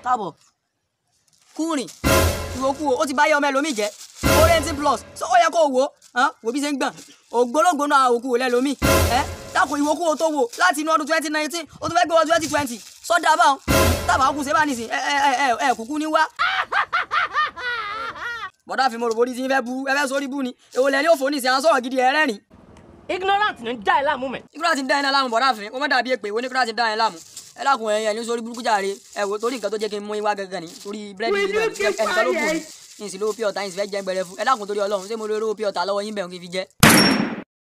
káàbọ̀ kúrìn ìwòkú o ó ti báyọ̀ ọmọ ẹlòmíì jẹ́ orienting plus so ó yẹ kó o wò ó wò bí ṣe ń gbọ̀n ògbólógbòó náà òkú ò lẹ́lòmíì ẹ́ dákun ìwòkú o tó wò láti inú ọdún twenty nineteen o tó fẹ́ gbé wọ twenty twenty sọ́dà báwọn tábà kù ṣe bá nìsín ẹ ẹ ẹ ẹ kúkú ní wá. bọ́dá fi mo rò bórí tí ń fẹ́ bu ẹ fẹ́ sórí bú ni èwo lẹ́ni òfò nìsín à ń sọ̀rọ̀ gidi ẹ̀rẹ́rìn. ignorant ní já ẹ láàmú mẹ́. nígbà tí ń dá iná láàmú bọ́dá fi wọ́n má dàbí èpè ìwé nígbà tí ń dá iná láàmú ẹ lákun ẹ̀yìn ẹ̀yìn sórí burúkú jàre ẹ wò torí nǹkan tó jẹ́ kí n mú iwá gangan ni torí búrẹ́dì Will yìí you náà keep ẹnìkan ló kù ní quiet? ní ìsìn lówó pí ọ̀tá yìí sì fẹ́ jẹ́ gbẹrẹ fún ẹ lákun torí ọlọ́run ṣé mo lè rówó pí ọ̀tá lọ́wọ́ yín bẹ̀rù kí n fi jẹ́.